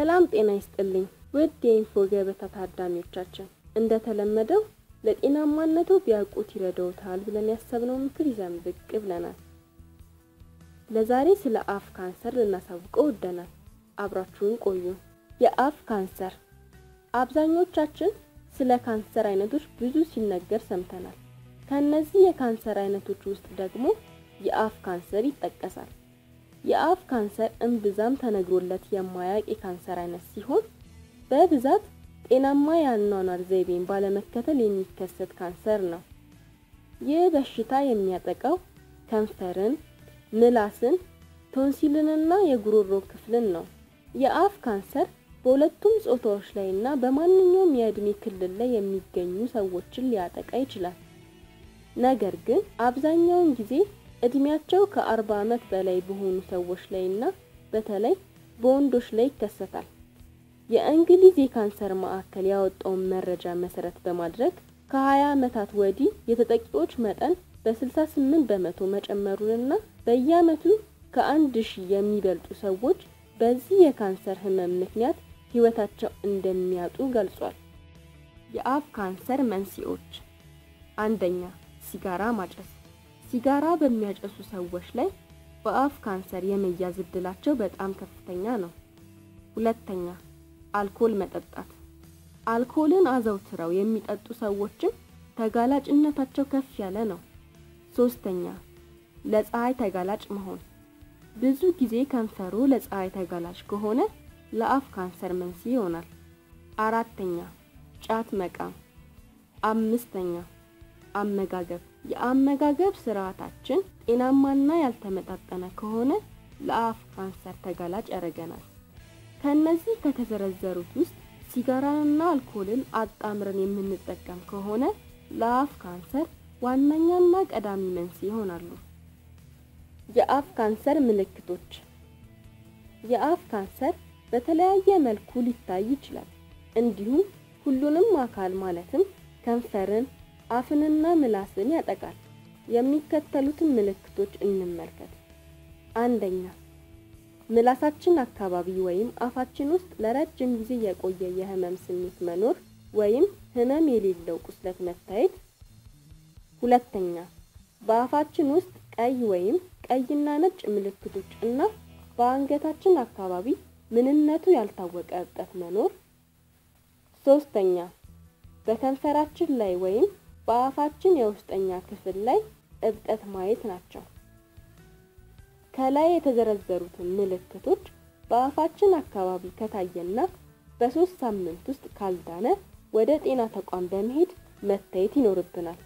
ሰላም ጤና ይስጥልኝ ውድ የኢንፎ ገበታ ታዳሚዎቻችን፣ እንደተለመደው ለጤናማነቱ ቢያውቁት ይረዳዎታል ብለን ያሰብነው ምክር ይዘን ብቅ ብለናል። ለዛሬ ስለ አፍ ካንሰር ልናሳውቀው ወደናል። አብራችሁን ቆዩ። የአፍ ካንሰር አብዛኞቻችን ስለ ካንሰር አይነቶች ብዙ ሲነገር ሰምተናል። ከእነዚህ የካንሰር አይነቶች ውስጥ ደግሞ የአፍ ካንሰር ይጠቀሳል። የአፍ ካንሰር እምብዛም ተነግሮለት የማያውቅ የካንሰር አይነት ሲሆን በብዛት ጤናማ የአኗኗር ዘይቤን ባለመከተል የሚከሰት ካንሰር ነው። ይህ በሽታ የሚያጠቃው ከንፈርን፣ ምላስን፣ ቶንሲልንና የጉሮሮ ክፍልን ነው። የአፍ ካንሰር በሁለቱም ጾታዎች ላይ እና በማንኛውም የእድሜ ክልል ላይ የሚገኙ ሰዎችን ሊያጠቃ ይችላል። ነገር ግን አብዛኛውን ጊዜ እድሜያቸው ከ40 ዓመት በላይ በሆኑ ሰዎች ላይ እና በተለይ በወንዶች ላይ ይከሰታል። የእንግሊዝ የካንሰር ማዕከል ያወጣውን መረጃ መሰረት በማድረግ ከ20 ዓመታት ወዲህ የተጠቂዎች መጠን በ68 በመቶ መጨመሩንና በየዓመቱ ከአንድ ሺህ የሚበልጡ ሰዎች በዚህ የካንሰር ህመም ምክንያት ህይወታቸው እንደሚያጡ ገልጿል። የአፍ ካንሰር መንስኤዎች፣ አንደኛ ሲጋራ ማጨስ። ሲጋራ በሚያጨሱ ሰዎች ላይ በአፍ ካንሰር የመያዝ እድላቸው በጣም ከፍተኛ ነው። ሁለተኛ አልኮል መጠጣት። አልኮልን አዘውትረው የሚጠጡ ሰዎችም ተጋላጭነታቸው ከፍ ያለ ነው። ሶስተኛ ለፀሐይ ተጋላጭ መሆን። ብዙ ጊዜ ከንፈሩ ለፀሐይ ተጋላጭ ከሆነ ለአፍ ካንሰር መንስኤ ይሆናል። አራተኛ ጫት መቃም። አምስተኛ አመጋገብ። የአመጋገብ ስርዓታችን ጤናማና ያልተመጣጠነ ከሆነ ለአፍ ካንሰር ተጋላጭ ያደርገናል። ከነዚህ ከተዘረዘሩት ውስጥ ሲጋራንና አልኮልን አጣምረን የምንጠቀም ከሆነ ለአፍ ካንሰር ዋነኛና ቀዳሚ መንስኤ ይሆናሉ። የአፍ ካንሰር ምልክቶች። የአፍ ካንሰር በተለያየ መልኩ ሊታይ ይችላል። እንዲሁም ሁሉንም አካል ማለትም ከንፈርን፣ አፍንና ምላስን ያጠቃል። የሚከተሉትን ምልክቶች እንመልከት። አንደኛ ምላሳችን አካባቢ ወይም አፋችን ውስጥ ለረጅም ጊዜ የቆየ የህመም ስሜት መኖር ወይም ህመም የሌለው ቁስለት መታየት። ሁለተኛ በአፋችን ውስጥ ቀይ ወይም ቀይና ነጭ ምልክቶች እና በአንገታችን አካባቢ ምንነቱ ያልታወቀ እብጠት መኖር። ሶስተኛ በከንፈራችን ላይ ወይም በአፋችን የውስጠኛ ክፍል ላይ እብጠት ማየት ናቸው። ከላይ የተዘረዘሩትን ምልክቶች በአፋችን አካባቢ ከታየና በሶስት ሳምንት ውስጥ ካልዳነ ወደ ጤና ተቋም በመሄድ መታየት ይኖርብናል።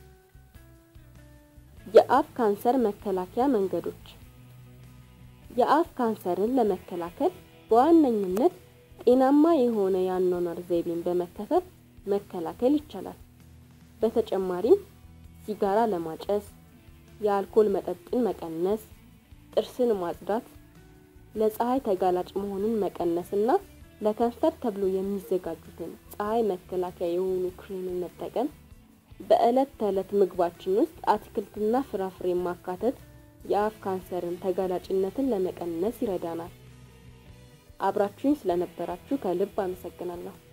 የአፍ ካንሰር መከላከያ መንገዶች። የአፍ ካንሰርን ለመከላከል በዋነኝነት ጤናማ የሆነ የአኗኗር ዘይቤን በመከተል መከላከል ይቻላል። በተጨማሪም ሲጋራ ለማጨስ፣ የአልኮል መጠጥን መቀነስ፣ ጥርስን ማጽዳት፣ ለፀሐይ ተጋላጭ መሆንን መቀነስ እና ለከንፈር ተብሎ የሚዘጋጁትን ፀሐይ መከላከያ የሆኑ ክሬምን መጠቀም፣ በዕለት ተዕለት ምግባችን ውስጥ አትክልትና ፍራፍሬ ማካተት የአፍ ካንሰርን ተጋላጭነትን ለመቀነስ ይረዳናል። አብራችሁኝ ስለነበራችሁ ከልብ አመሰግናለሁ።